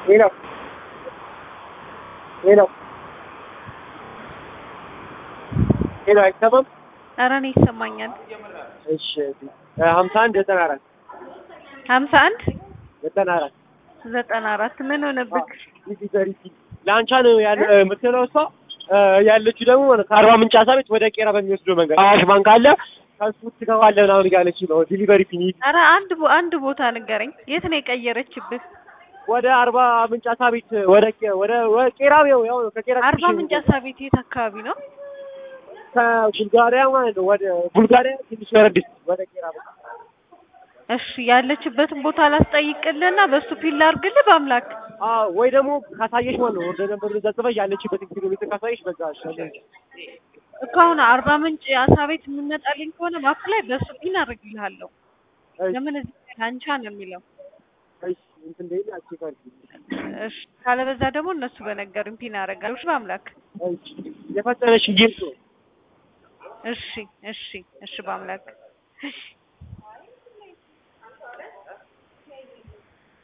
ሌላው ሌላው ሌላው አይሰማም። ኧረ እኔ ይሰማኛል። እሺ ሀምሳ አንድ ዘጠና አራት ሀምሳ አንድ ዘጠና አራት ዘጠና አራት ምን ሆነብክ? ዲሊቨሪ ለአንቻ ነው ያለ የምትለው እሷ እ ያለችው ደግሞ ማለት ከአርባ ምንጭ አሳ ቤት ወደ ቄራ በሚወስደው መንገድ አዋሽ ባንክ አለ ከሱ ትገባለህ ምናምን እያለች ነው ዲሊቨሪ ፊኒ ኧረ አንድ ቦ- አንድ ቦታ ንገረኝ። የት ነው የቀየረችብህ? ወደ አርባ ምንጭ አሳ ቤት ወደ ቄ- ወደ ወደ ቄራ ያው ያው ነው ከቄራ አርባ ትንሽ ምንጭ አሳ ቤት የት አካባቢ ነው? ከቡልጋሪያ ማለት ነው ወደ ቡልጋሪያ ትንሽ ወረድ ወደ ቄራ በቃ እሺ ያለችበትን ቦታ ላስጠይቅልህና በሱ ፒል ላድርግልህ በአምላክ አዎ ወይ ደግሞ ካሳየሽ ማለት ነው ወደ ነበር እዛ ጽፈሽ ያለችበትን ኪሎ ሜትር ካሳየሽ በዛ ይሻላል። እኮ አሁን አርባ ምንጭ አሳ ቤት የምመጣልኝ ከሆነ ማፕ ላይ በሱ ፒን አድርግልሃለሁ። እሺ ለምን እዚህ ላይ አንቻ ነው የሚለው? እሺ እንትን እንደይል አትይካል እሺ ካለበዛ ደግሞ እነሱ በነገሩኝ ፒን አደርጋለሁ። እሺ በአምላክ እሺ የፈጠነሽ ጌም እሺ እሺ እሺ በአምላክ